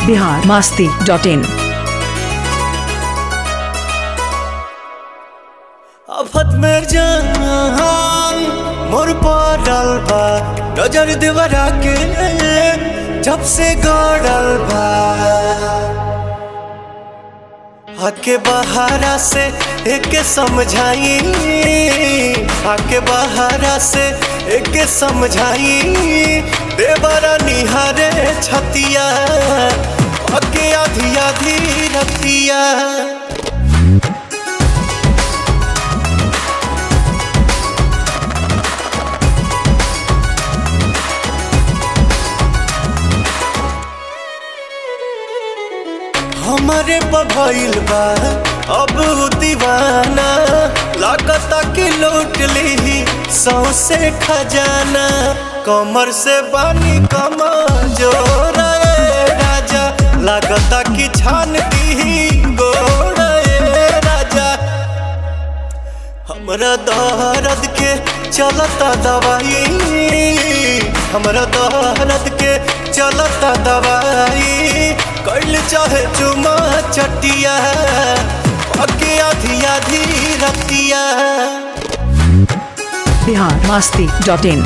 Bihar Masti dot in आफत में जान मोर पड़ल बा नजर देवरा के जब से गड़ल बा आके बहारा से एक समझाई आके बहारा से एक समझाई देवरा निहारे छतिया आके आधी आधी रतिया हमारे पभइल बा अब उ दीवाना लागता कि लूट ली सौसे खजाना कमर से बानी कमा जोर राजा लागता कि छान दी गोड़ राजा हमरा दर्द के चलता दवाई हमरा दर्द के चलता दवाई कैल चाहे चुमा चटिया अके आधी आधी रतिया बिहार मास्ती डॉट इन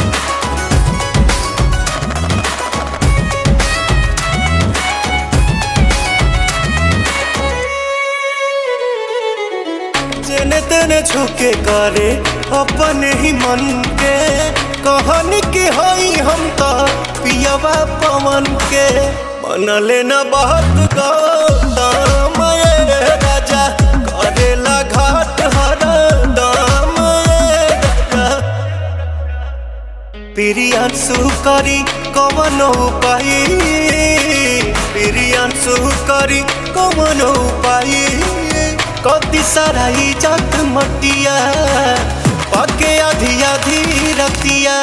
जेने तेने झुके करे अपने ही मन के कहानी के हई हम तो पियवा पवन के मन लेना बहुत गौतम ये राजा करेला घाट हर दाम ये राजा प्रियांशु करी कवन उपाय प्रियांशु करी कवन उपाय कति सारा इज्जत मटिया पके आधी आधी रतिया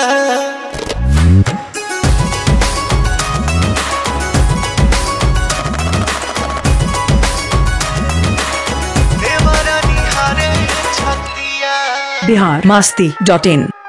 देवरा निहारे छतिया बिहार मास्ती डॉट इन